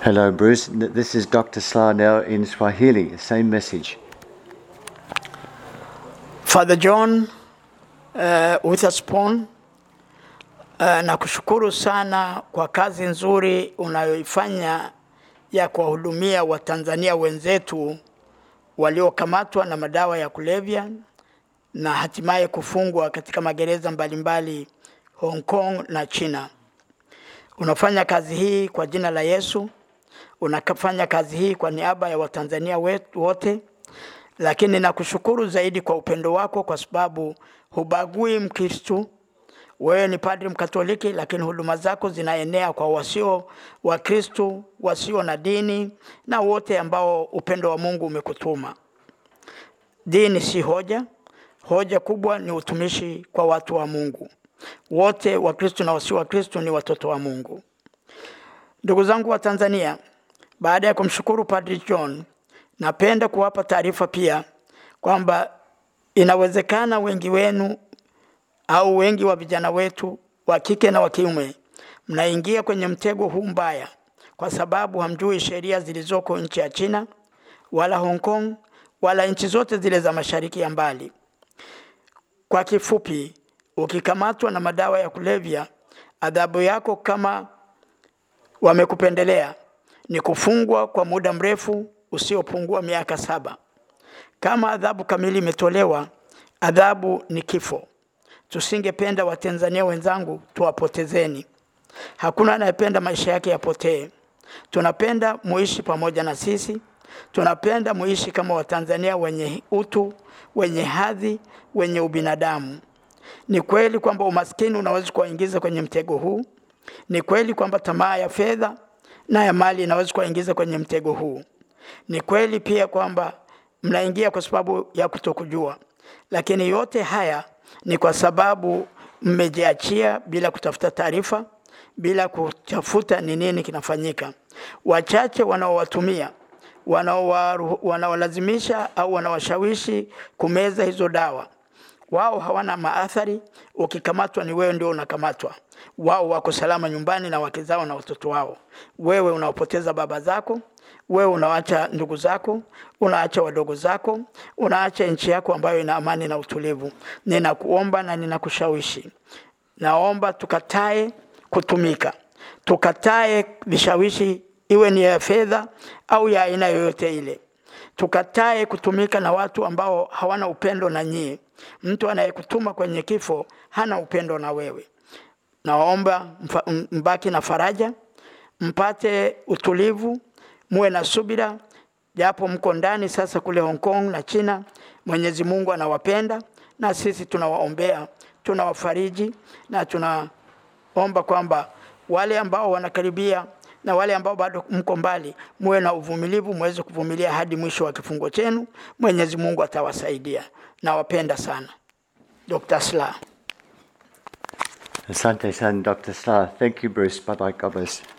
Hello, Bruce. N- This is Dr. Sla now in Swahili. Same message. Father John uh, Witherspoon uh, nakushukuru sana kwa kazi nzuri unayoifanya ya kuwahudumia Watanzania wenzetu waliokamatwa na madawa ya kulevya na hatimaye kufungwa katika magereza mbalimbali Hong Kong na China. Unafanya kazi hii kwa jina la Yesu, unafanya kazi hii kwa niaba ya Watanzania wetu wote lakini nakushukuru zaidi kwa upendo wako, kwa sababu hubagui Mkristu. Wewe ni padri Mkatoliki, lakini huduma zako zinaenea kwa wasio wa Kristu, wasio na dini na wote ambao upendo wa Mungu umekutuma. Dini si hoja, hoja kubwa ni utumishi kwa watu wa Mungu. Wote wa Kristu na wasio wa Kristu ni watoto wa Mungu. Ndugu zangu wa Tanzania, baada ya kumshukuru Padri John, napenda kuwapa taarifa pia kwamba inawezekana wengi wenu au wengi wa vijana wetu wa kike na wa kiume mnaingia kwenye mtego huu mbaya, kwa sababu hamjui sheria zilizoko nchi ya China wala Hong Kong wala nchi zote zile za mashariki ya mbali. Kwa kifupi, ukikamatwa na madawa ya kulevya, adhabu yako kama wamekupendelea ni kufungwa kwa muda mrefu usiopungua miaka saba. Kama adhabu kamili imetolewa, adhabu ni kifo. Tusingependa Watanzania wenzangu tuwapotezeni. Hakuna anayependa maisha yake yapotee. Tunapenda muishi pamoja na sisi, tunapenda muishi kama Watanzania wenye utu, wenye hadhi, wenye ubinadamu. Ni kweli kwamba umaskini unaweza kuwaingiza kwenye mtego huu. Ni kweli kwamba tamaa ya fedha na ya mali inaweza kuwaingiza kwenye mtego huu. Ni kweli pia kwamba mnaingia kwa sababu ya kutokujua, lakini yote haya ni kwa sababu mmejiachia bila kutafuta taarifa, bila kutafuta ni nini kinafanyika. Wachache wanaowatumia wanaowaru- wanaolazimisha au wanawashawishi kumeza hizo dawa wao hawana maathari. Ukikamatwa ni wewe ndio unakamatwa. Wao wako salama nyumbani na wake zao na watoto wao. Wewe unaopoteza baba zako, wewe unaacha ndugu zako, unaacha wadogo zako, unaacha nchi yako ambayo ina amani na utulivu. Ninakuomba na ninakushawishi, naomba tukatae kutumika, tukatae vishawishi, iwe ni ya fedha au ya aina yoyote ile tukatae kutumika na watu ambao hawana upendo na nyie. Mtu anayekutuma kwenye kifo hana upendo na wewe. Naomba mfa- m- mbaki na faraja, mpate utulivu, muwe na subira, japo mko ndani sasa kule Hong Kong na China. Mwenyezi Mungu anawapenda na sisi tunawaombea, tunawafariji na tunaomba kwamba wale ambao wanakaribia na wale ambao bado mko mbali, muwe na uvumilivu, muweze kuvumilia hadi mwisho wa kifungo chenu. Mwenyezi Mungu atawasaidia. Nawapenda sana. Dr. Slaa. Asante san, Dr. Sla. Thank you, Bruce. Bye bye. God bless.